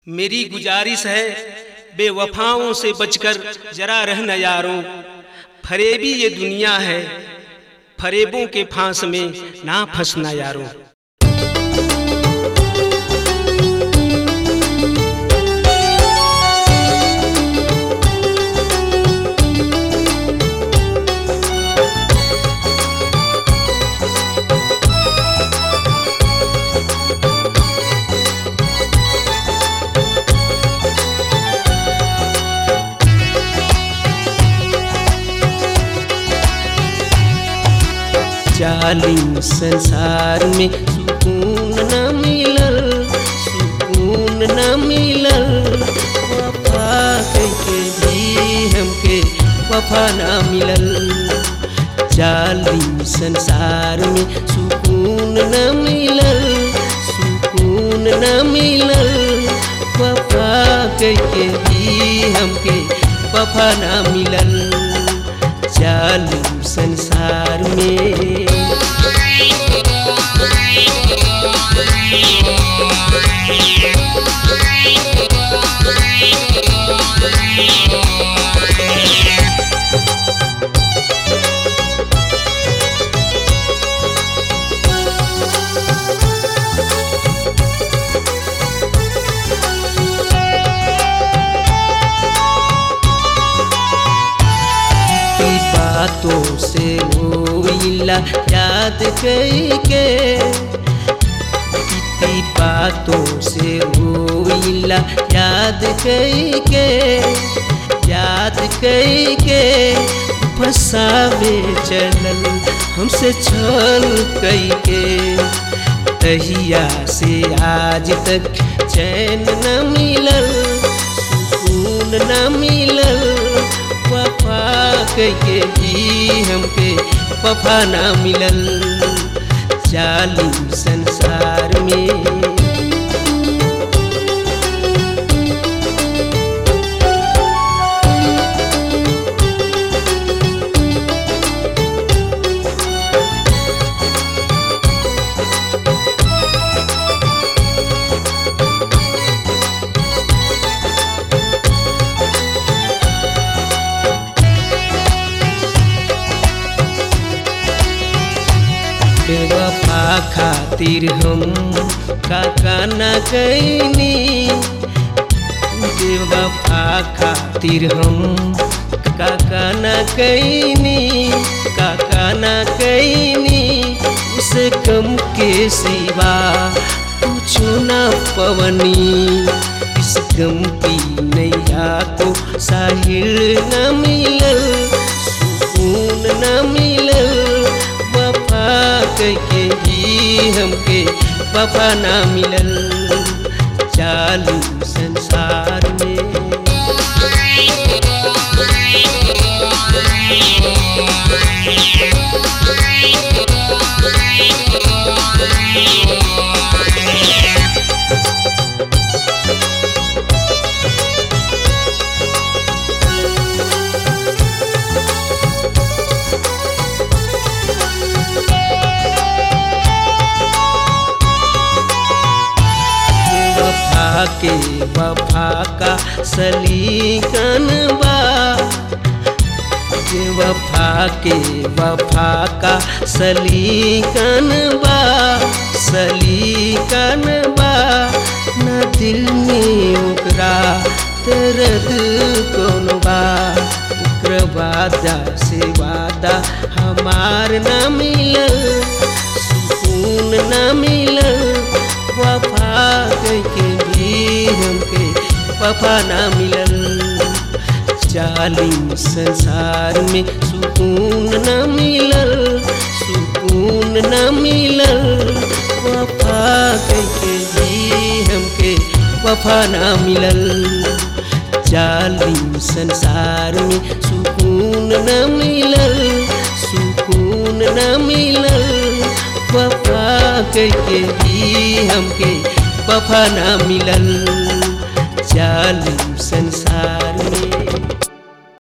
मेरी गुजारिश है बेवफाओं से बचकर जरा रहना यारों फरेबी ये दुनिया है फरेबों के फांस में ना फंसना यारों जालिम संसार में सुकून न मिलल सुकून न मिलल वफा के भी हमके वफा न मिलल जालिम संसार में सुकून न मिलल सुकून न मिलल वफा के भी हमके वफा न मिलल जालिम संसार में बातों से रोइला याद कई के बीती बातों से रोइला याद कई के याद कई के फसावे चलल हमसे छल कई के तहिया से आज तक चैन न मिलल सुकून न मिलल वफा कहे भी हमके वफा ना मिलल जालिम संसार में बेवफा खातिर हम काका न कैनी बेवफा खातिर हम काका न कैनी काका न कैनी उसे कम के सिवा कुछो न पवनी इस गम की नैया को साहिल न मिलल सुकून न मिलल वफा के ही हमके वफा ना मिलल चालू संसार में वफा के वफा का सलीकन बा जे वफा के वफा का सलीकन बा सलीकन बा न दिल में ओकरा दर्द कौन बा ओकर वादा से वादा हमार न मिलल सुकून न मिलल वफा के भी हमके वफा ना मिलल जालिम संसार में सुकून न मिलल सुकून न मिलल वफा के भी हमके वफा ना मिलल जालिम संसार में सुकून न मिलल सुकून न मिलल वफा के भी हमके वफा ना मिलल जालिम संसार में